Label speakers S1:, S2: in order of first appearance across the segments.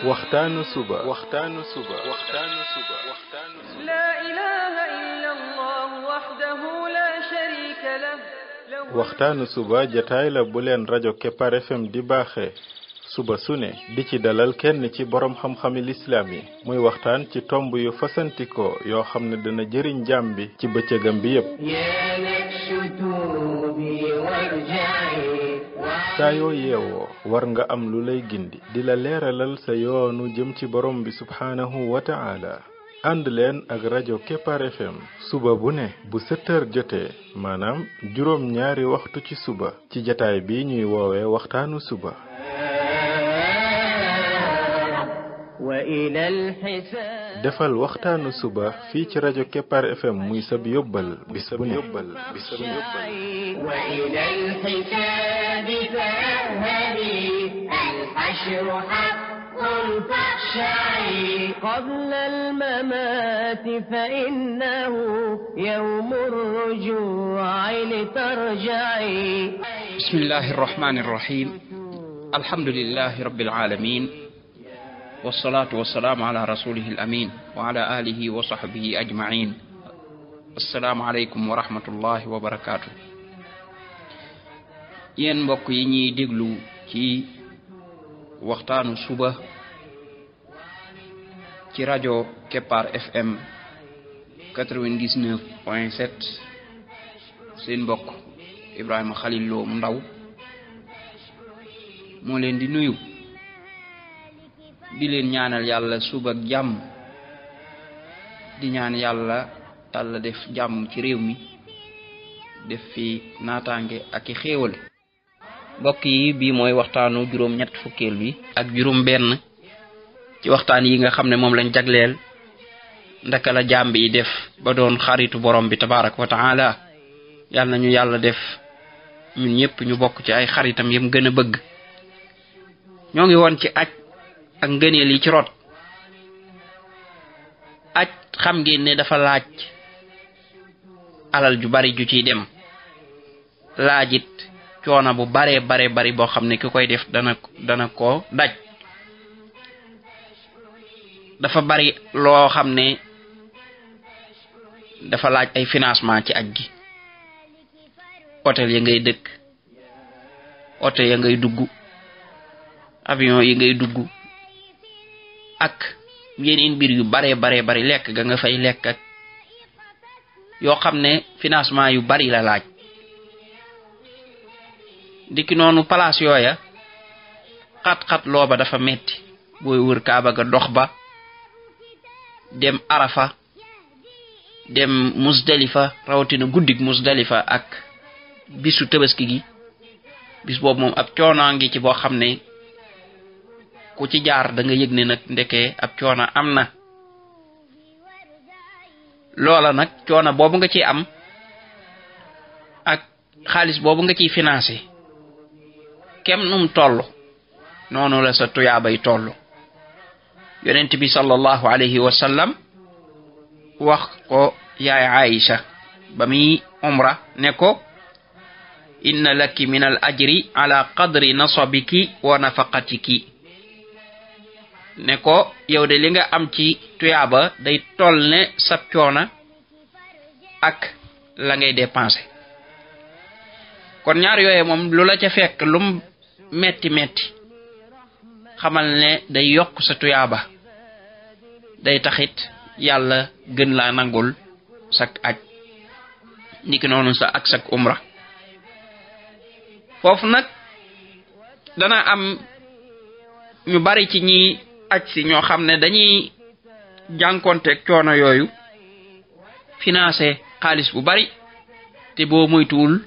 S1: waxtaanu suba waxtaanu suba waxtaanu suba
S2: لا إله إلا الله وحده لا شريك له له
S1: waxtaanu suba jataay la bu leen rajo Kepar FM di baaxee suba su ne di ci dalal kenn ci borom xam-xami lislaam yi muy waxtaan ci tomb yu fasantikoo yoo xam ne dana jëriñ jaam bi ci bëccëgam bi yépp
S3: يا نفس توبي وارجعي
S1: saa yoo yeewoo war nga am lu lay gindi di la leeralal sa yoonu jëm ci borom bi subhaanahu wa ta'ala ànd leen ak rajo Kepar FM suba bu ne bu sept heures jotee maanaam juróom ñaari waxtu ci suba ci jataay bi ñuy woowee waxtaanu suba
S3: وإلى الحساب
S1: defal waxtaanu suba fii ci rajo Kepar FM muy sab yóbbal bis bu ne yóbbal bis bu ne yóbbal
S3: وإلى الحساب فاذهبي الحشر حق فاخشعي قبل الممات فإنه يوم الرجوع لترجعي
S4: بسم الله الرحمن الرحيم الحمد لله رب العالمين والصلاة والسلام على رسوله الأمين وعلى آله وصحبه أجمعين السلام عليكم ورحمة الله وبركاته yéen mbokk yi ñuy déglu ci waxtaanu suba ci rajo Kepar FM 99 point 7 seen mbokk Ibrahima Khalil Lo mu ndaw moo leen di nuyu di leen ñaanal yàlla suba ak jàmm di ñaan yàlla yàlla def jàmm ci réew mi def fi naataange ak i xéewal mbokk yi bii mooy waxtaanu juróom ñett fukkeel bi ak juróom benn ci waxtaan yi nga xam ne moom lañ jagleel ndaka la jaam bi def ba doon xaritu borom bi tabarak wa taala yàlla nañu yàlla def ñun ñëpp ñu bokk ci ay xaritam yëm gën a bëgg ñoo ngi woon ci aj ak ngëneel yi ci rot aj xam ngeen ne dafa laaj alal ju bari ju ciy dem laajit coono bu baree bare bari boo xam ne ki koy def dana dana ko daj dafa bari loo xam ne dafa laaj ay financement ci aj gi hôtel ya ngay dëkk oto ya ngay dugg avion yi ngay dugg ak yeneen mbir yu baree baree bari lekk ga nga fay lekk ak yoo xam ne financement yu bari la laaj dikki noonu place yooya xat-xat looba dafa metti booy wër kaaba ga dox ba dem arafa dem musdalifa rawatina guddig musdalifa ak bisu tabaski gi bis boobu moom ab coonaa ngi ci boo xam ne ku ci jaar da nga yëg ne nag ndeke ab coona am na loola nag coona boobu nga ciy am ak xaalis boobu nga ciy financé kem num toll noonu la sa tuyaabay toll yonent bi sallallahu alayhi wa sallam wax ko yaay Aïcha ba muy umra ne ko inna laki min al ajri ala qadri nasabiki wa nafaqatiki ne ko yow de li nga am ci tuyaaba day toll ne sab coona ak la ngay dépensé kon ñaar yooye moom lu la ca fekk lum metti metti xamal ne day yokk sa tuyaaba day taxit yàlla gën laa nangul sak aj niki noonu sa ak sak umra foofu nag dana am ñu bari ci ñi aj si ñoo xam ne dañuy jànkonteeg coono yooyu financé xaalis bu bari te boo moytuwul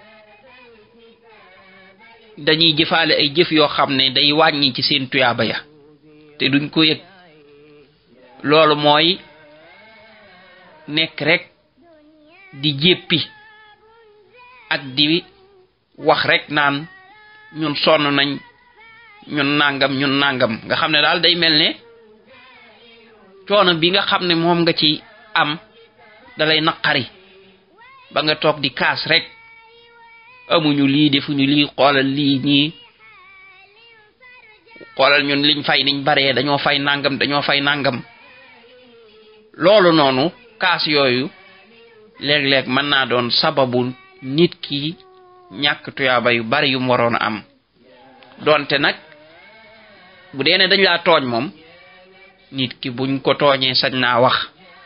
S4: dañuy jëfaale ay jëf yoo xam ne day wàññi ci seen tuyaaba ya te duñ ko yëg loolu mooy nekk rek di jéppi ak di wax rek naan ñun sonn nañ ñun nangam ñun nangam nga xam ne daal day mel ne coono bi nga xam ne moom nga ci am dalay naqari ba nga toog di kaas rek amuñu lii defuñu lii xoolal lii ñii xoolal ñun liñ fay niñ baree dañoo fay nangam dañoo fay nangam loolu noonu kaas yooyu léeg-léeg mën naa doon sababu nit ki ñàkk tuyaaba yu bari yu mu waroon a am donte nag bu dee ne dañ laa tooñ moom nit ki buñ ko tooñee sañ naa wax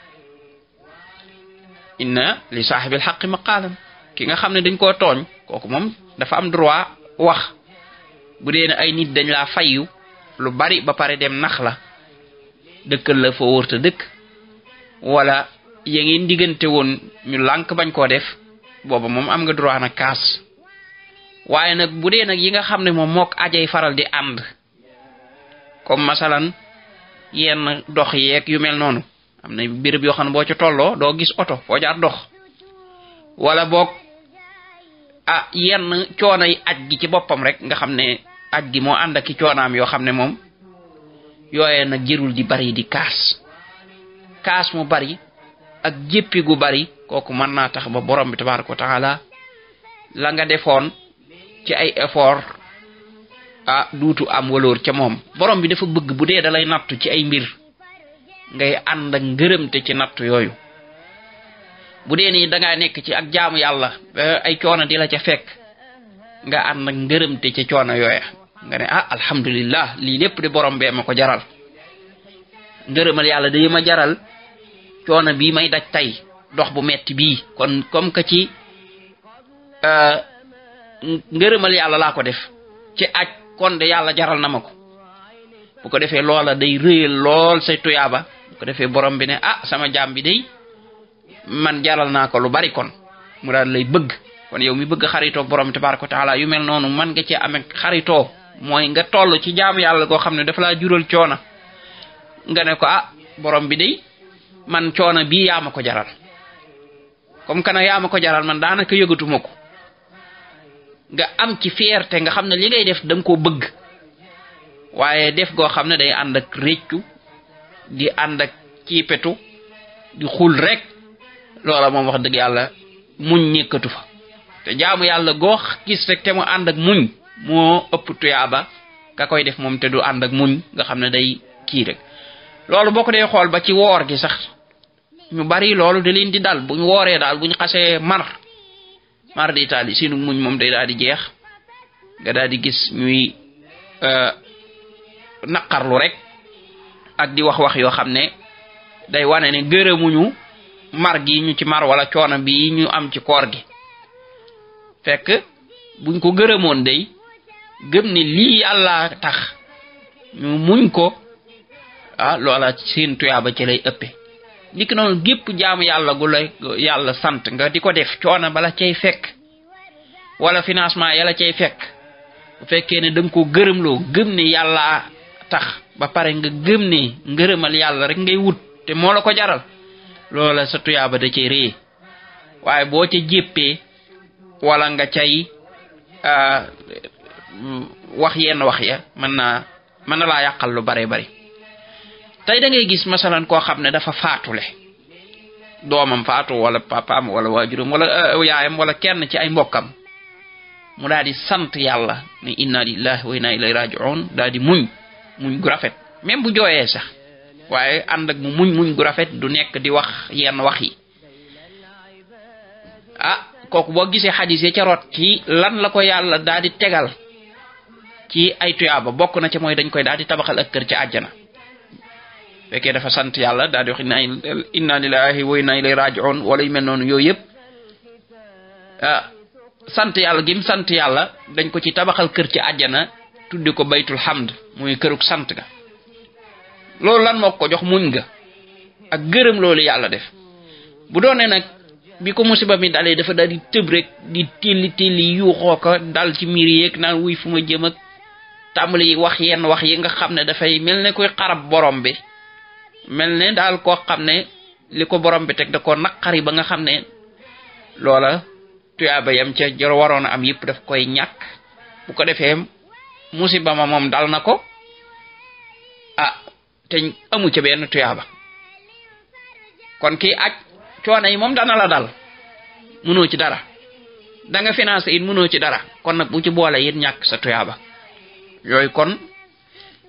S4: inna li saaxibil xaqi maqaalan ki nga xam ne dañ koo tooñ kooku moom dafa am droit wax bu dee ne ay nit dañ laa fayu lu bari ba pare dem nax la dëkkal la foo wërta dëkk wala ya ngeen diggante woon ñu lànk bañ koo def booba moom am nga droit nag kaas waaye nag bu dee nag yi nga xam ne moom mook ajay faral di ànd comme masalan yenn dox yeeg yu mel noonu am na béréb yoo xam ne boo ci tolloo doo gis oto foo jaar dox wala boog ah yenn coono yi aj gi ci boppam rek nga xam ne aj gi moo ànd ak i coonaam yoo xam ne moom yooye nag jërul di bari di kaas kaas mu bari ak jéppi gu bari kooku mën naa tax ba borom bi tabaraka wa taala la nga defoon ci ay effort ah duutu am waloor ca moom borom bi dafa bëgg bu dee da lay nattu ci ay mbir ngay ànd ak ngërëmte ci nattu yooyu bu dee nii da ngaa nekk ci ak jaamu yàlla ay coono di la ca fekk nga ànd ak ngërëmte ca coono yooya nga ne ah alhamdulillah lii lépp de borom bee ma ko jaral ngërëmal yàlla day ma jaral coono bii may daj tey dox bu metti bii kon comme que ci ngërëmal yàlla laa ko def ci aj kon de yàlla jaral na ma ko bu ko defee loola day rëyal lool say tuyaaba bu ko defee borom bi ne ah sama jaam bi day man jaral naa ko lu bari kon mu daal lay bëgg kon yow mi bëgg xaritoo borom bi tabaraka wa taala yu mel noonu man nga cee amee xaritoo mooy nga toll ci jaamu yàlla goo xam ne dafa laa jural coona nga ne ko ah borom bi day man coona bii yaa ma ko jaral comme que nag yaa ma ko jaral man daanaka yëgatuma ko nga am ci fierté nga xam ne li ngay def da nga koo bëgg waaye def goo xam ne day ànd ak réccu di ànd ak ciipetu di xul rek loola moom wax dëgg yàlla muñ ñëkkatu fa te jaamu yàlla goo gis rek te mu ànd ak muñ moo ëpp tuyaaba ka koy def moom te du ànd ak muñ nga xam ne day kii rek loolu boo ko dee xool ba ci woor gi sax ñu bari loolu da leen di dal buñ wooree daal buñ xasee mar mar di taali sinu muñ moom day daal di jeex nga daal di gis ñuy naqarlu rek ak di wax wax yoo xam ne day wane ne gërëmuñu mar gi ñu ci mar wala coono bi ñu am ci koor gi fekk buñ ko gërëmoon day gëm ne lii yàlla tax ñu muñ ko ah loola seen tuyaaba ci lay ëppe niki noonu gépp jaamu yàlla gu lay yàlla sant nga di ko def coono bala cay fekk wala financement yàlla cay fekk bu fekkee ne da nga ko gërëmloo gëm ne yàlla tax ba pare nga gëm ne ngërëmal yàlla rek ngay wut te moo la ko jaral loola sa tuyaaba da cay rée waaye boo ca jéppee wala nga cay wax yenn wax ya mën naa mën na laa yàqal lu bare bari tey da ngay gis masalan koo xam ne dafa faatule doomam faatu wala papaam wala waajuram wala yaayam wala kenn ci ay mbokkam mu daal di sant yàlla ne inna lillahi wa inna ilayhi raji'un daal di muñ muñ gu rafet même bu jooyee sax waaye ànd ak mu muñ muñ gu rafet du nekk di wax yenn wax yi ah kooku boo gisee xadis yi ca rot ci lan la ko yàlla daal di tegal ci ay tuyaaba bokk na ca mooy dañ koy daal di tabaxal ak kër ca àjjana fekkee dafa sant yàlla daal di wax inna inna lillahi wa inna ilayhi raji'un wala yu mel noonu yooyu yëpp ah sant yàlla gim sant yàlla dañ ko ci tabaxal kër ci àjjana tudde ko baytul hamd muy këruk sant ga loolu lan moo ko jox muñ nga ak gërëm loolu yàlla def bu doonee nag bi ko musiba mi dalee dafa daal di tëb rek di telli telli yuuxoo ko dal ci miir yeeg naan wuy fu ma jëm ak tàmbali wax yenn wax yi nga xam ne dafay mel ne koy xarab borom bi mel ne daal koo xam ne li ko borom bi teg da ko naqari ba nga xam ne loola tuyaaba yam ca jor waroon a am yëpp daf koy ñàkk bu ko defee musiba ma moom dal na ko ah te amu ca benn tuyaaba kon kii aj coono yi moom dana la dal mënoo ci dara da nga financé it mënoo ci dara kon nag bu ci boole it ñàkk sa tuyaaba yooyu kon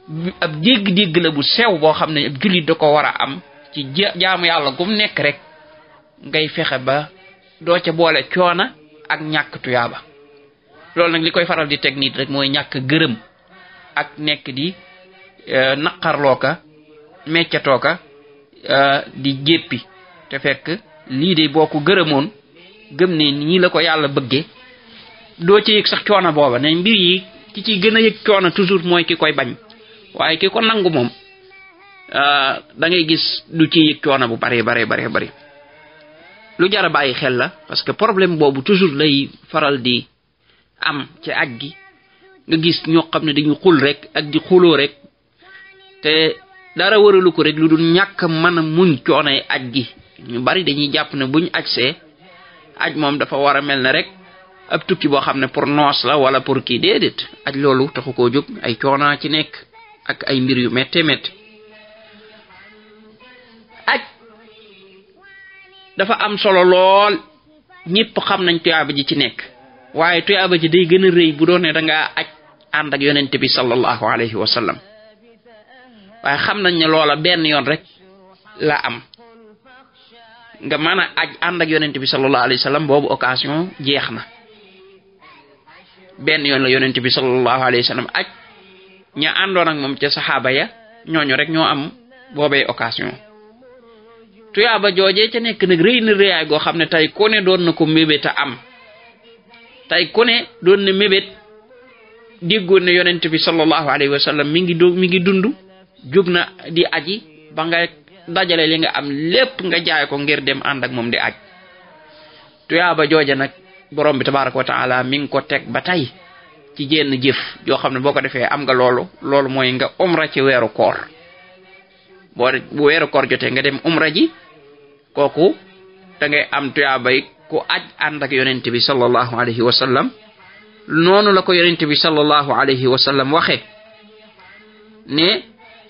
S4: ab dégg-dégg la bu sew boo xam ne ab jullit da ko war a am ci jaamu yàlla gum nekk rek ngay fexe ba doo ca boole coona ak ñàkk tuyaaba loolu nag li koy faral di teg nit rek mooy ñàkk gërëm ak nekk di naqarloo ka meccatoo ka di jéppi te fekk lii de boo ko gërëmoon gëm ne nii la ko yàlla bëggee doo ci yëg sax coono booba ne mbir yi ki ci gën a yëg coono toujours mooy ki koy bañ waaye ki ko nangu moom da ngay gis du ci yëg coono bu bare bare bare bare lu jar a bàyyi xel la parce que problème boobu toujours lay faral di am ci aj gi nga gis ñoo xam ne dañu xul rek ak di xuloo rek te dara waralu ko rek lu dul ñàkk mën a muñ coonay aj gi ñu bari dañuy jàpp ne buñ aj see aj moom dafa war a mel ne rek ab tukki boo xam ne pour noos la wala pour kii déedéet aj loolu taxu koo jóg ay coonaa ci nekk ak ay mbir yu métte métte aj dafa am solo lool ñëpp xam nañ tuyaaba ji ci nekk waaye tuyaaba ji day gën a rëy bu doon ne da ngaa aj ànd ak yonente bi sallallahu alayhi wa sallam waaye xam nañ ne loola benn yoon rek la am nga mën a aj ànd ak yonente bi sallallahu alayhi wa sallam boobu occasion jeex na benn yoon la yonente bi sallallahu alayhi wa sallam aj ña àndoon ak moom ca saxaaba ya ñooñu rek ñoo am boobee occasion tuyaaba joojee ca nekk nag rëy na rëyaay goo xam ne tey ku ne doon na ko mébét a am tey ku ne doon na mébét déggoon ne yonent bi sallallahu alayhi wa sallam mi ngi do mi ngi dund jóg na di aji ba nga dajale li nga am lépp nga jaay ko ngir dem ànd ak moom di aj tuyaaba jooja nag borom bi tabaraka wa taala mi ngi ko teg ba tey ci jenn jëf joo xam ne boo ko defee am nga loolu loolu mooy nga umra ci weeru koor boo bu weeru koor jotee nga dem umra ji kooku da ngay am tuyaabay ku aj ànd ak yonent bi sallallahu alayhi wa sallam noonu la ko yonent bi sallallahu alayhi wa sallam waxe ne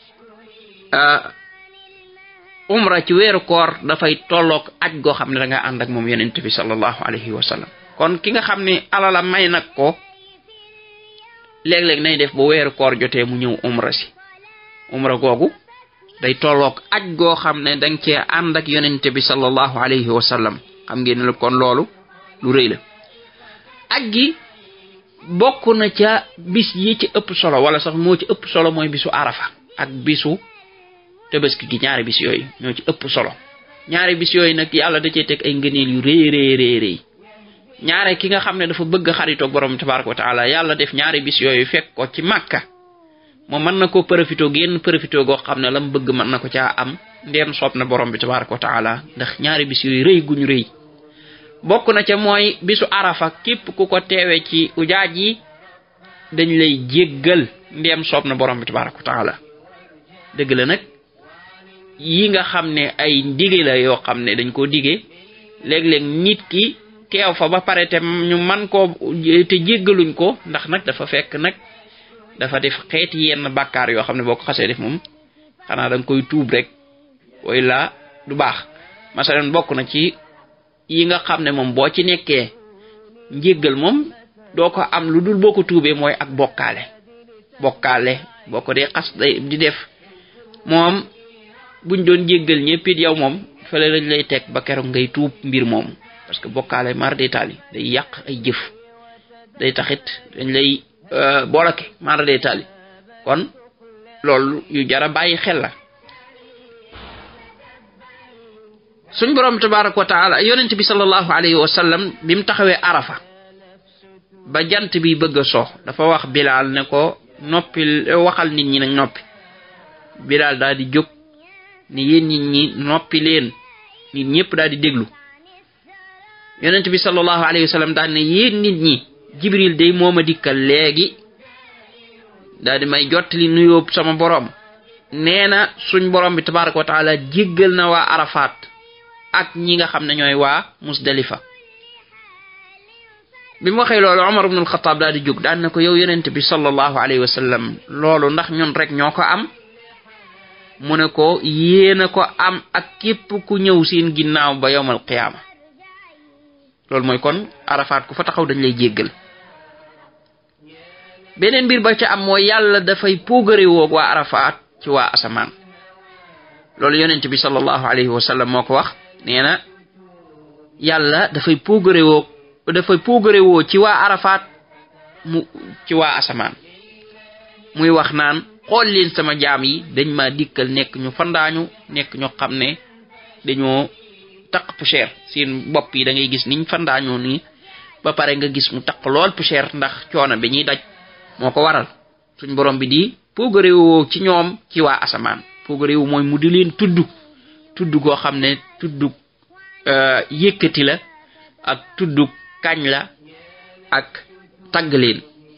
S4: umra ci weeru koor dafay tolloog aj goo xam ne da nga ànd ak moom yonent bi sallallahu alayhi wa sallam kon ki nga xam ne alala may nag ko léeg-léeg nay def ba weeru koor jotee mu ñëw umra si umra googu day tolloog aj goo xam ne danga cee ànd ak yonente bi sallallahu alayhi wa sallam xam ngeen ne kon loolu lu rëy la aj gi bokk na ca bis yi ci ëpp solo wala sax moo ci ëpp solo mooy bisu arafa ak bisu tabaski gi ñaari bis yooyu ñoo ci ëpp solo ñaari bis yooyu nag yàlla da cee teg ay ngëneel yu rëy rëy rëy rëy ñaare ki nga xam ne dafa bëgg xaritoog borom tabaraka wa taala yàlla def ñaari bis yooyu fekk ko ci màkka moom mën na koo profité génn profité goo xam ne la mu bëgg mën na ko caa am ndeem soob na borom bi tabaraka wa taala ndax ñaari bis yooyu rëy guñu rëy bokk na ca mooy bisu arafa képp ku ko teewe ci ujaaj yi dañ lay jéggal ndeem soob na borom bi tabaraka wa taala dëgg la nag yi nga xam ne ay ndige la yoo xam ne dañ koo dige léeg-léeg nit ki teew fa ba pare te ñu man koo te jéggaluñ ko ndax nag dafa fekk nag dafa def xeeti yenn bàkkaar yoo xam ne boo ko xasee def moom xanaa da nga koy tuub rek way la du baax masalan bokk na ci yi nga xam ne moom boo ci nekkee njéggal moom doo ko am lu dul boo ko tuubee mooy ak bokkaale bokkaale boo ko dee xas day di def moom buñ doon jéggal ñëpp it yow moom fële lañ lay teg ba keroog ngay tuub mbir moom parce que bokkaale mar détaali day yàq ay jëf day taxit dañ lay boolake mara day tali kon loolu yu jara bàyyi xel la suñ borom tabaraka wa taala yonent bi sallallahu alayhi wa sallam bi mu taxawee arafa ba jant bi bëgg a soox dafa wax bilaal ne ko noppi waxal nit ñi nag noppi bilaal daal di jóg ne yéen nit ñi noppi leen nit ñëpp daal di déglu yonent bi sallallahu alayhi wa sallam daal ne yéen nit ñi jibril day mooma dikkal léegi daal di may jottali nuyoo sama borom nee na suñ borom bi tabaraka wa taala jéggal na waa arafat ak ñi nga xam ne ñooy waa musdalifa bi mu waxee loolu omar ibnul xataab daal di jóg daan na ko yow yonent bi sallallahu alayhi wa sallam loolu ndax ñun rek ñoo ko am mu ne ko yéena ko am ak képp ku ñëw seen ginnaaw ba yowmal qiyaama loolu mooy kon arafat ku fa taxaw dañ lay jéggal beneen mbir ba ca am mooy yàlla dafay puugare woog waa arafaat ci waa asamaan loolu yonent bi sallallahu alayhi wa sallam moo ko wax nee na yàlla dafay puugare woog dafay puugare woo ci waa arafaat mu ci waa asamaan muy wax naan xool leen sama jaam yi dañ ma dikkal nekk ñu fandaañu nekk ñu xam ne dañoo taq poussière seen bopp yi da ngay gis niñ fandaañoo nii ba pare nga gis mu taq lool poussière ndax coono bi ñuy daj moo ko waral suñ borom bi di poogaréwoo ci ñoom ci waa asamaan poogaréwu mooy mu di leen tudd tudd goo xam ne tudd yëkkati la ak tudd kañ la ak tagg leen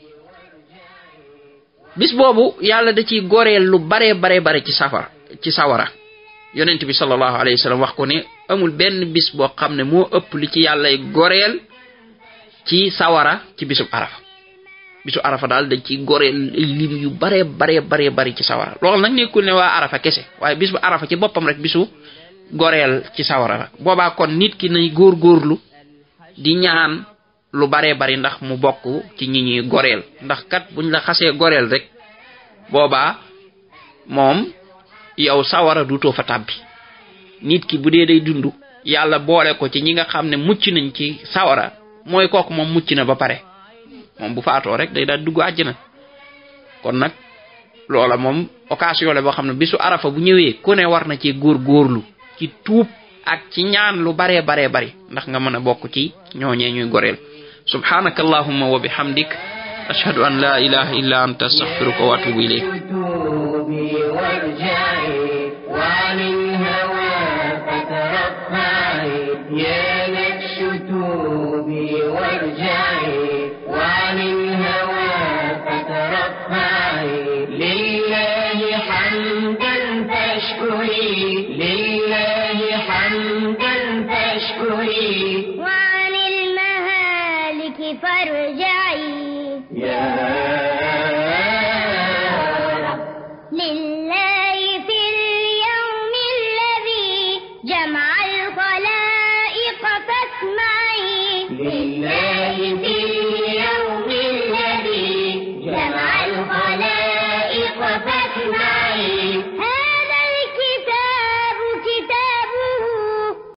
S4: bis boobu yàlla da ciy goreel lu bare bare bare ci safara ci sawara yonent bi sallallahu alayhi wa sallam wax ko ne amul benn bis boo xam ne moo ëpp li ci yàllay goreel ci sawara ci bisub arafa bisu arafa daal dañ ciy goreel ay lim yu bare bare bare bari ci sawara loolu nag nekkul ne waa arafa kese waaye bis bu arafa ci boppam rek bisu goreel ci sawara la boobaa kon nit ki nay góorgóorlu di ñaan lu bare bari ndax mu bokk ci ñi ñuy goreel ndax kat buñ la xasee goreel rek boobaa moom yow sawara dutoo fa tàbbi nit ki bu dee day dund yàlla boole ko ci ñi nga xam ne mucc nañ ci sawara mooy kooku moom mucc na ba pare moom bu faatoo rek day daal dugg àjjana kon nag loola moom occasion la boo xam ne bisu arafa bu ñëwee ku ne war na ci góor góorlu ci tuub ak ci ñaan lu baree baree bari ndax nga mën a bokk ci ñooñee ñuy goreel subhanaka allahumma wa bihamdik ashhadu an la ilaha illa anta astaghfiruka wa atubu ilayk